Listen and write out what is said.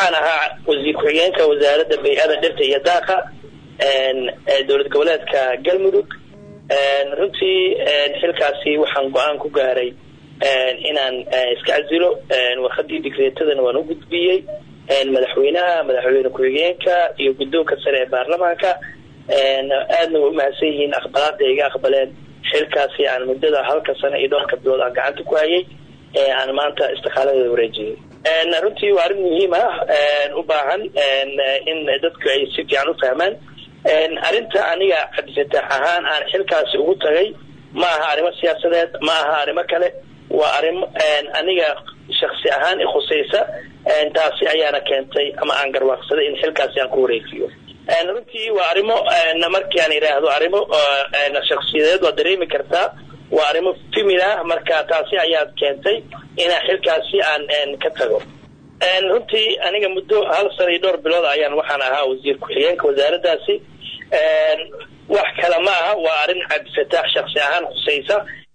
waxaan ahaa wasiir ku-xigeenka wasaaradda bay-ada dhirta iyo daaqa dowlad goboleedka galmudug runtii xilkaasi waxaan go-aan ku gaaray inaan iska casilo warqadii digreetadana waan u gudbiyey madaxweynaha madaxweyne ku-xigeenka iyo guddoonka sare ee baarlamaanka aadna way umahadsan yihiin aqbalaada iga aqbaleen xilkaasi aan muddada halka sano iyo dhowrka bilood aan gacanta ku hayay aan maanta istiqaaladeeda wareejiyey runtii waa arrin muhiim ah u baahan in dadku ay si fiican u fahmaan arrinta aniga cabdifataax ahaan aan xilkaasi ugu tagay ma aha arrimo siyaasadeed ma aha arrimo kale waa arrimo aniga shaksi ahaan ikhusaysa taasi ayaana keentay ama aan garwaaqsaday in xilkaasi aan ku wareejiyo runtii waa arrimo markii aan idhaahdo arrimo shaksiyadeed waa dareemi kartaa waa arrimo femil ah marka taasi ayaad keentay inaan xilkaasi aan ka tago runtii aniga muddo hal sana iyo dhowr bilood ayaan waxaan ahaa wasiir ku-xigeenka wasaaraddaasi wax kale ma aha waa arrin cabdifataax shaksi ahaan khusaysa